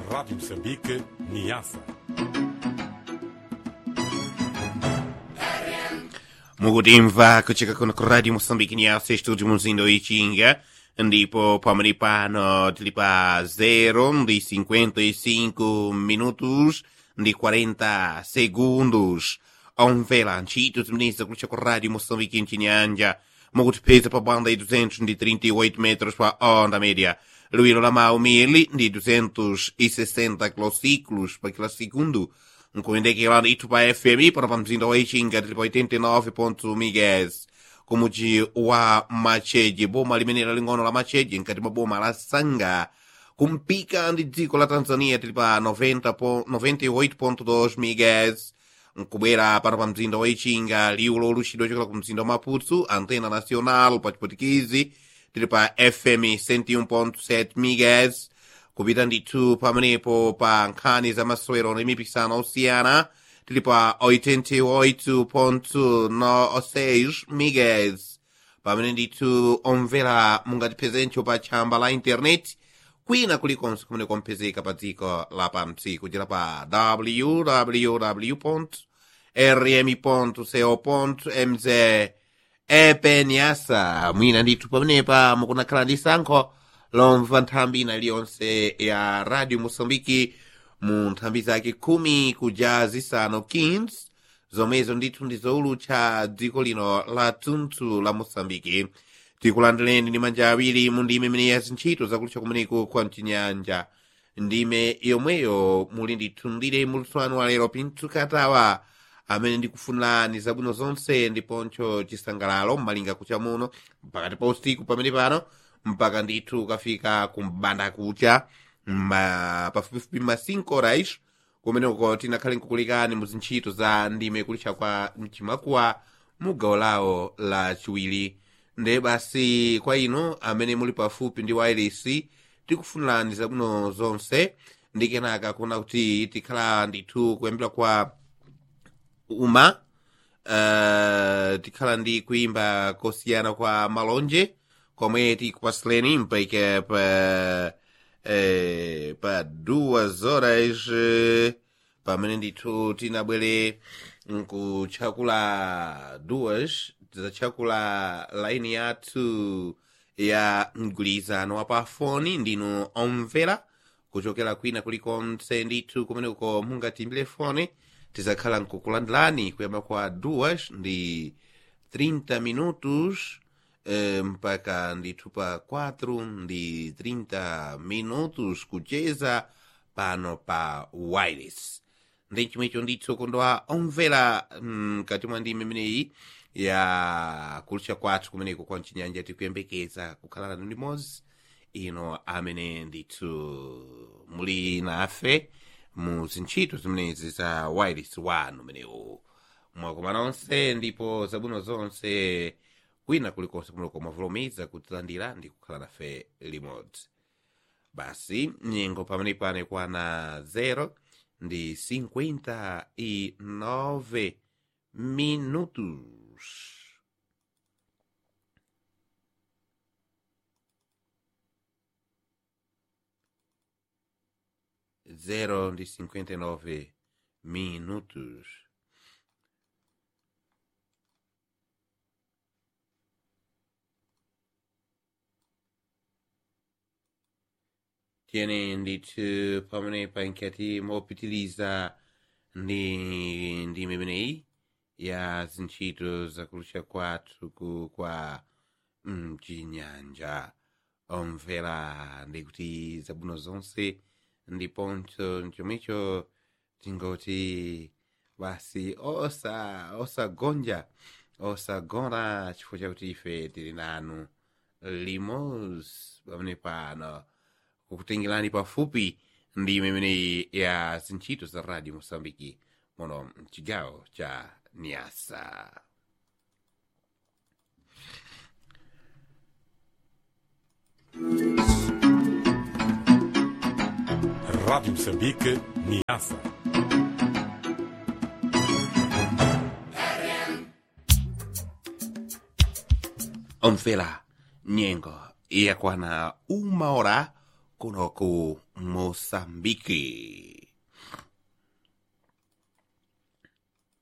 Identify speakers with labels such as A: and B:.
A: Rádio Moçambique, Niassa.
B: mukutimva kucheka kuno ku radio moçambique nyasa estúdio muzindo ichinga ndipo pamene pano tili pa 0 ndi 55 minutos ndi 40 segundos omvera ntchito zimenezi kulicha ku radio moçambique mchinyanja mukutipeza pa banda ya 238 metros pa onda média liwiro la mawu mili ndi 260 kilociclos pa kila segundo nkuyendekera ndithu pa fm pano pa mzinda wa ichinga tili pa 89 mgs kumuji wa macheji boma limenera ling'ono la macheji nkati mwa boma la sanga kumpika ndi dziko la tanzania tili pa 90 po- 98.2 mgs nkubwera pano pa mzinda wa ichinga liwu loluchidwa chokera ku mzinda wa maputo antena nacional pa chiputikizi tili pa fm 101.7 mgs kupita ndithu pamenepo pa nkhani za masewero ndi mipikisano osiyana tili pa 88.6 mgs pamene ndithu omvera mungatiphezenso pa tchamba la intaneti kwina kulikonse kumene kompezeka pa dziko la pamsi kuchera pa www rm co mz epenyasa mwina ndithu pamenepa mukunakhala ndi sankho lomva nthambi ina iliyonse ya radio moçambike mu nthambi zake khumi kuja zisanu 15 zomwezo ndithu ndi zoulutcha dziko lino la tunthu la moçambike tikulandireni ndi manja awiri mu ndime imene ya zintchito zakulutcha kumeneko kwa mchinyanja ndime yomweyo muli ndithu ndire mulutsoano wa lero pinthu katawa amene ndikufunirani zabwino zonse ndiponso chisangalalo mmalinga kucha muno pakati pa usiku pamene pano mpaka ndithu ukafika kumbanda kucha ma pafupifupi ma 5 horas kumeneko tinakhale nkukulikani mu zintchito za ndime kulitcha kwa mchimakuwa mu gawo lawo la chiwiri nde basi kwa inu amene muli pafupi ndi wireless tikufunirani zabwino zonse ndi kenaka kuona kuti tikhala ndithu kuyambira kwa uma uh, tikhala ndi kuimba kosiyana kwa malonje komwe tikupasileni mpaika pa eh, pa duas horas eh, pamene ndithu tinabwere nkutchakula duas tidzatchakula laini yathu ya mgwirizano wa pafoni ndinu omvera kuchokera kwina kulikonse ndithu kumeneko mungatimbire foni tizakhala nkukulandilani kuyamba kwa duas ndi 30 minutos eh, mpaka ndithu pa 4 ndi 30 minutos kucheza pano pa wireless ndi chomwecho ndithu kondwa omvera mkati mwa ndime imeneyi ya kulutcha kwathu kumeneko kwa mchinyanja tikuyembekeza kukhala nanu limodzi ino amene ndithu muli nafe mu zintchito zimenezi za wireless wanu umenewu mwakoma nonse ndipo zabwino zonse kwina kulikonse kumeneko mwavulumiza kutilandira ndi kukhala nafe limodzi basi nyengo pamene pane kwana 0 ndi 59 minutos zero ndi 59 minutos tiene ndithu pamene pankati mopitiliza ndi ndi imeneyi ya zintchito zakulutcha kwathu ku kwa mchinyanja omvera ndikuti zabwino zonse ndiponso chomwecho tingoti basi osa osagonja osagona chifukwa chakuti ife tili nanu limos pamene pano kukutengerani pafupi ndi imeneyi ya zintchito za radio mosambiki muno mchigawo cha niasa
A: Rádio Moçambique, Niassa.
B: omvera nyengo yakwana uma hora kuno ku moçambike